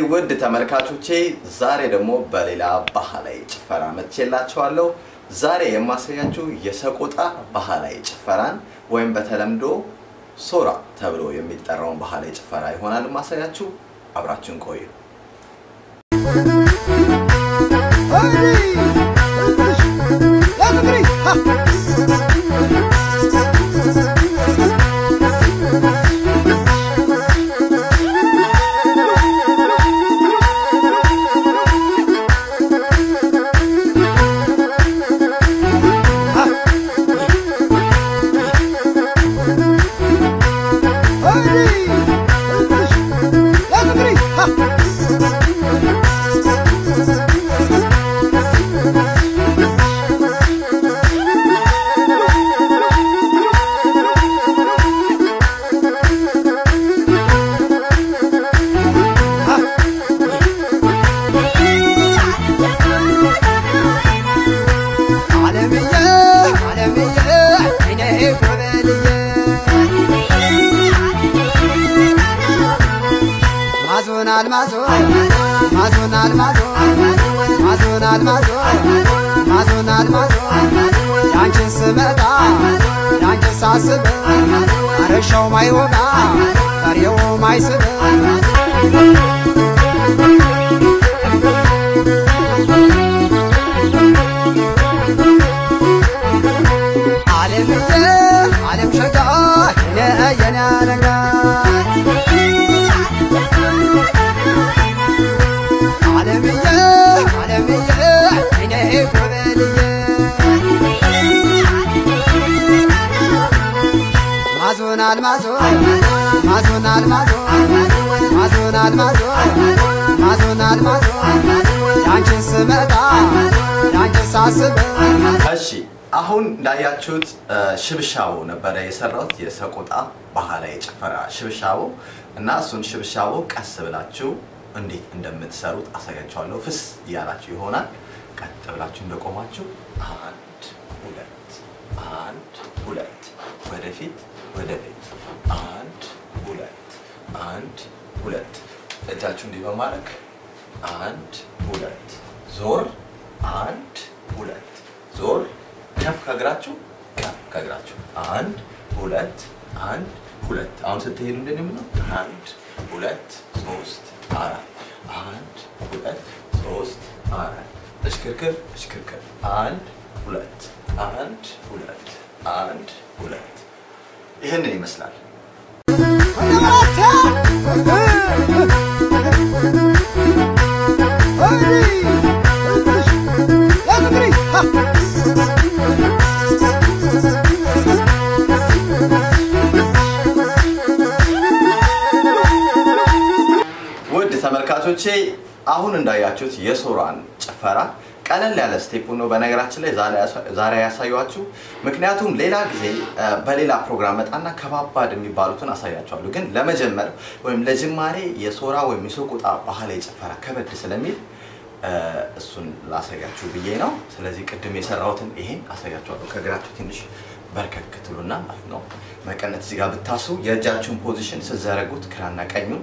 ውድ ተመልካቾቼ ዛሬ ደግሞ በሌላ ባህላዊ ጭፈራ መጥቼላችኋለሁ። ዛሬ የማሳያችሁ የሰቆጣ ባህላዊ ጭፈራን ወይም በተለምዶ ሶራ ተብሎ የሚጠራውን ባህላዊ ጭፈራ ይሆናል ማሳያችሁ። አብራችሁን ቆዩ። ማዞናል ማዞ ማዞናል ማዞ ማዞናል ማዞ ማዞናል ማዞ ያንቺን ስመጣ ያንቺን ሳስብ አረሻው ማይወጋ በሬው ማይስብ ዓለምዬ ዓለም ሸጋ የነ የነ ነጋ ዓለምዬ ዓለምዬ እኔ ጎበልዬ ማዞናል ማዞ ማዞናል ማዞ ማዞናል ማዞ ማዞናል ማዞ ያንቺን ስመጣ ያንቺን ሳስብ እሺ አሁን እንዳያችሁት ሽብሻቦ ነበረ የሰራሁት የሰቆጣ ባህላዊ ጭፈራ ሽብሻቦ እና እሱን ሽብሻቦ ቀስ ብላችሁ እንዴት እንደምትሰሩት አሳያችኋለሁ። ፍስ እያላችሁ ይሆናል። ቀጥ ብላችሁ እንደቆማችሁ አንድ ሁለት አንድ ሁለት ወደፊት ወደፊት አንድ ሁለት አንድ ሁለት እጃችሁ እንዲህ በማድረግ አንድ ሁለት ዞር አንድ ሁለት ዞር ከፍ ከእግራችሁ ከፍ ከእግራችሁ አንድ ሁለት አንድ ሁለት አሁን ስትሄዱ እንደሚሆነው አንድ ሁለት ሶስት አራት አንድ ሁለት ሶስት አራት እሽክርክር እሽክርክር አንድ ሁለት አንድ ሁለት አንድ ሁለት ይህንን ይመስላል። ውድ ተመልካቾቼ አሁን እንዳያችሁት የሶራን ጭፈራ ቀለል ያለ ስቴፕ ነው። በነገራችን ላይ ዛሬ ያሳያችሁ፣ ምክንያቱም ሌላ ጊዜ በሌላ ፕሮግራም መጣና ከባባድ የሚባሉትን አሳያችኋለሁ። ግን ለመጀመር ወይም ለጅማሬ የሶራ ወይም የሰቆጣ ባህላዊ ጭፈራ ከበድ ስለሚል እሱን ላሳያችሁ ብዬ ነው። ስለዚህ ቅድም የሰራሁትን ይሄን አሳያችኋለሁ። ከእግራችሁ ትንሽ በርከክ ትሉና ማለት ነው። መቀነት እዚህ ጋር ብታስቡ የእጃችሁን ፖዚሽን ስትዘረጉት ግራና ቀኙን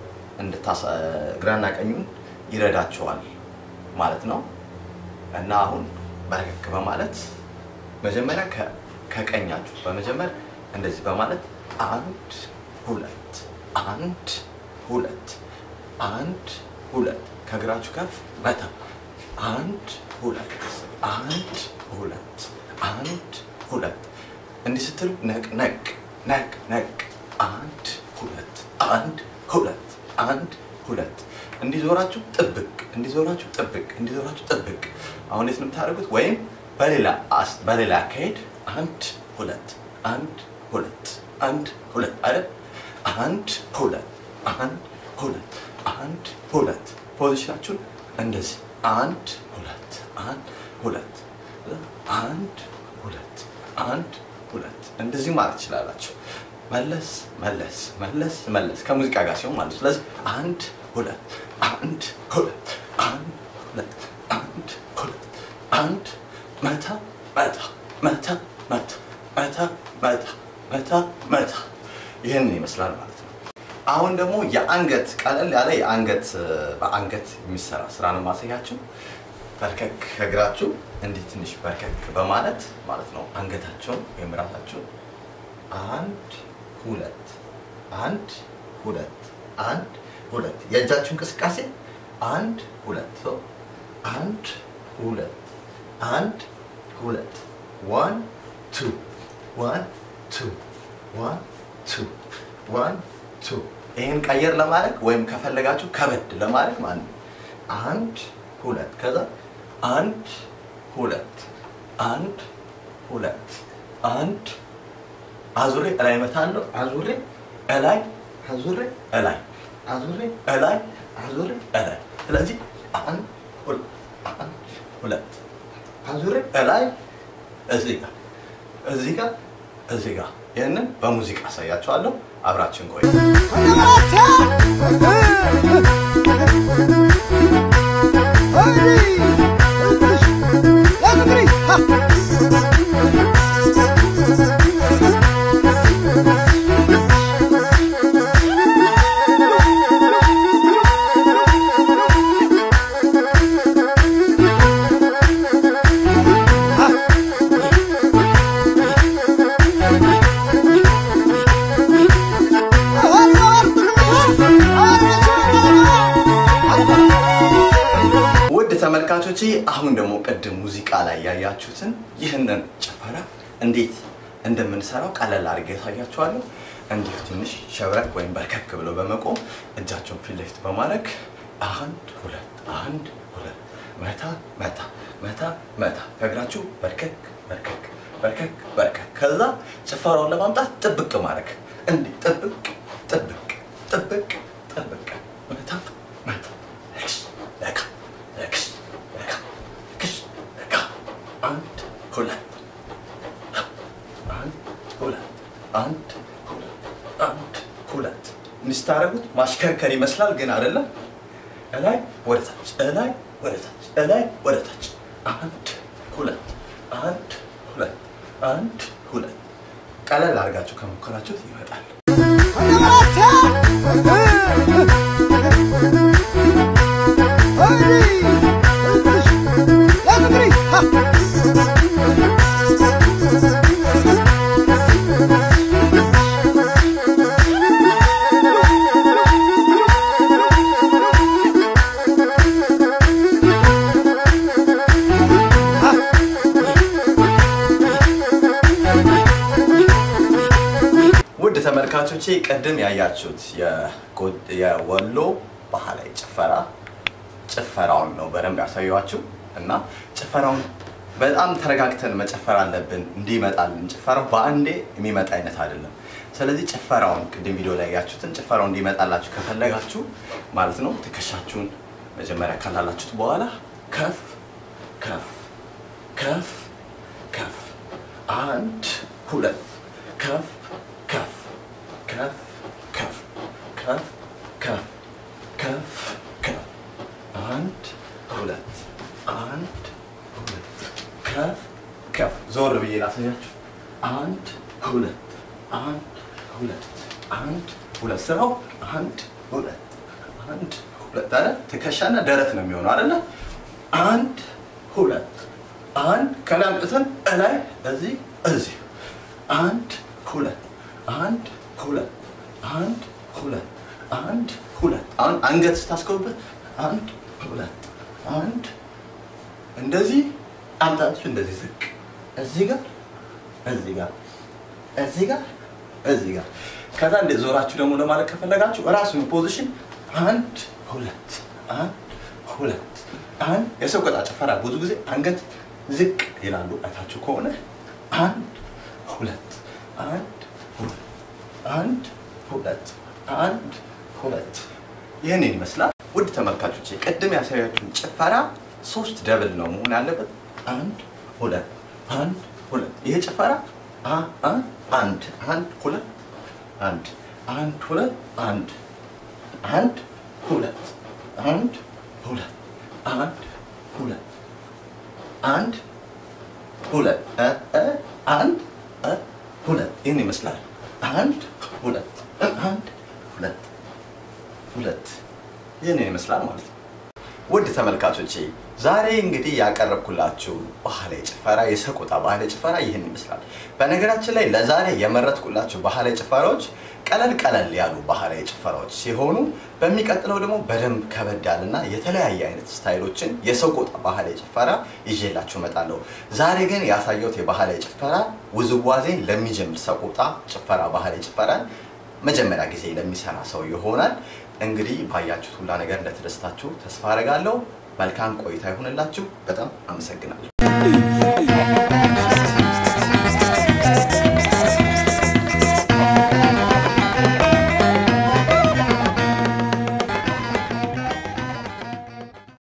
ግራና ቀኙን ይረዳቸዋል ማለት ነው። እና አሁን በረከክ በማለት መጀመሪያ ከቀኛችሁ በመጀመር እንደዚህ በማለት አንድ ሁለት አንድ ሁለት አንድ ሁለት ከእግራችሁ ከፍ መታ አንድ ሁለት አንድ ሁለት አንድ ሁለት እንዲህ ስትሉ ነቅ ነቅ ነቅ ነቅ አንድ ሁለት አንድ ሁለት አንድ ሁለት እንዲዞራችሁ ጥብቅ እንዲዞራችሁ ጥብቅ እንዲዞራችሁ ጥብቅ። አሁን የት ነው የምታደርጉት? ወይም በሌላ በሌላ አካሄድ አንድ ሁለት አንድ ሁለት አንድ ሁለት አይደል? አንድ ሁለት አንድ ሁለት አንድ ሁለት ፖዚሽናችሁን እንደዚህ አንድ ሁለት አንድ ሁለት አንድ ሁለት አንድ ሁለት እንደዚህ ማለት ትችላላችሁ። መለስ መለስ መለስ መለስ ከሙዚቃ ጋር ሲሆን ማለት ነው። ስለዚህ አንድ ሁለት አንድ ሁለት አንድ ሁለት አንድ ሁለት አንድ መታ መታ መታ መታ መታ መታ መታ መታ ይህንን ይመስላል ማለት ነው። አሁን ደግሞ የአንገት ቀለል ያለ የአንገት በአንገት የሚሰራ ስራ ነው ማሳያችሁ። በርከክ ከእግራችሁ እንዲህ ትንሽ በርከክ በማለት ማለት ነው አንገታቸውን ወይም ራሳቸውን አንድ ሁለት አንድ ሁለት አንድ ሁለት የእጃችሁ እንቅስቃሴ አንድ ሁለት ሰው አንድ ሁለት አንድ ሁለት ዋን ቱ ዋን ቱ ዋን ቱ ዋን ቱ ይህን ቀየር ለማድረግ ወይም ከፈለጋችሁ ከበድ ለማድረግ ማለት ነው አንድ ሁለት ከዛ አንድ ሁለት አንድ ሁለት አንድ አዙሬ እላይ መታለሁ አዙሬ እላይ አዙሬ እላይ አዙሬ እላይ አዙሬ እላይ ስለዚህ አንድ ሁለት አንድ ሁለት አዙሬ እላይ እዚህ ጋር እዚህ ጋር እዚህ ጋር ይህንን በሙዚቃ አሳያችኋለሁ። አብራችን ቆይ። ውድ ተመልካቾች አሁን ደግሞ ቅድም ሙዚቃ ላይ ያያችሁትን ይህንን ጭፈራ እንዴት እንደምንሰራው ቀለል አድርጌ ያሳያችኋለሁ። እንዲሁ ትንሽ ሸብረክ ወይም በርከክ ብለው በመቆም እጃቸውን ፊት ለፊት በማድረግ አንድ ሁለት አንድ ሁለት መታ መታ መታ መታ ከእግራችሁ በርከክ በርከክ በርከክ በርከክ ከዛ ጭፈራውን ለማምጣት ጥብቅ ማድረግ እንዲህ ጥብቅ ጥብቅ ጥብቅ ጥብቅ መታ መታ ክሽ ለካ ለክሽ ለካ ክሽ ለካ አንድ ሁለት አንድ ሁለት አንድ ሁለት አንድ ሁለት እንስታረጉት ማሽከርከር ይመስላል፣ ግን አይደለም። እላይ ወደ ታች እላይ ወደ ታች እላይ ወደ ታች አንድ ሁለት አንድ ሁለት አንድ ሁለት ቀለል አድርጋችሁ ከሞከራችሁት ይመጣል። ውድ ተመልካቾቼ ቅድም ያያችሁት የጎ- የወሎ ባህላዊ ጭፈራ ጭፈራውን ነው በደንብ ያሳየኋችሁ እና ጭፈራውን በጣም ተረጋግተን መጨፈር አለብን እንዲመጣልን። ጭፈራው በአንዴ የሚመጣ አይነት አይደለም። ስለዚህ ጭፈራውን ቅድም ቪዲዮ ላይ ያያችሁትን ጭፈራው እንዲመጣላችሁ ከፈለጋችሁ ማለት ነው ትከሻችሁን መጀመሪያ ካላላችሁት በኋላ ከፍ ከፍ ከፍ ከፍ አንድ ሁለት ከፍ ከፍ ከፍ ከፍ ከፍ ከፍ ከፍ ከፍ አንድ ሁለት አንድ ሁለት ከፍ ከፍ ዞር ብዬ ላሳያችሁ። አንድ ሁለት አንድ ሁለት አንድ ሁለት ስራው አንድ ሁለት አንድ ሁለት አይደል? ትከሻና ደረት ነው የሚሆነው አይደለ? አንድ ሁለት አንድ ከላይ አምጥተን እላይ እዚህ እዚህ አንድ ሁለት አንድ ሁለት አንድ ሁለት አንድ ሁለት አሁን አንገት ስታስገቡበት አንድ ሁለት አንድ እንደዚህ አምጣችሁ እንደዚህ ዝቅ እዚህ ጋር እዚህ ጋር እዚህ ጋር እዚህ ጋር ከዛ እንደ ዞራችሁ ደግሞ ለማለት ከፈለጋችሁ እራሱን ፖዚሽን አንድ ሁለት አንድ ሁለት አንድ የሰው ቆጣ ጭፈራ ብዙ ጊዜ አንገት ዝቅ ይላሉ አይታችሁ ከሆነ አንድ ሁለት አንድ ሁለት አንድ ሁለት አንድ ሁለት ይህንን ይመስላል። ውድ ተመልካቾች ቅድም ያሳያችሁን ጭፈራ ሶስት ደብል ነው መሆን ያለበት። አንድ ሁለት አንድ ሁለት። ይሄ ጭፈራ አ አ አንድ አንድ ሁለት አንድ አንድ ሁለት አንድ አንድ ሁለት አንድ ሁለት አንድ ሁለት አንድ ሁለት እ እ አንድ እ ሁለት ይህን ይመስላል። አንድ ሁለት እ አንድ ሁለት ሁለት ይህንን ይመስላል ማለት ነው። ውድ ተመልካቾቼ ዛሬ እንግዲህ ያቀረብኩላችሁ ባህላዊ ጭፈራ የሰቆጣ ባህላዊ ጭፈራ ይህን ይመስላል። በነገራችን ላይ ለዛሬ የመረጥኩላችሁ ባህላዊ ጭፈራዎች ቀለል ቀለል ያሉ ባህላዊ ጭፈራዎች ሲሆኑ በሚቀጥለው ደግሞ በደንብ ከበድ ያለና የተለያየ አይነት ስታይሎችን የሰቆጣ ባህላዊ ጭፈራ ይዤላችሁ እመጣለሁ። ዛሬ ግን ያሳየሁት የባህላዊ ጭፈራ ውዝዋዜን ለሚጀምር ሰቆጣ ጭፈራ ባህላዊ ጭፈራን መጀመሪያ ጊዜ ለሚሰራ ሰው ይሆናል። እንግዲህ ባያችሁት ሁላ ነገር እንደተደስታችሁ ተስፋ አደርጋለሁ። መልካም ቆይታ ይሁንላችሁ። በጣም አመሰግናለሁ።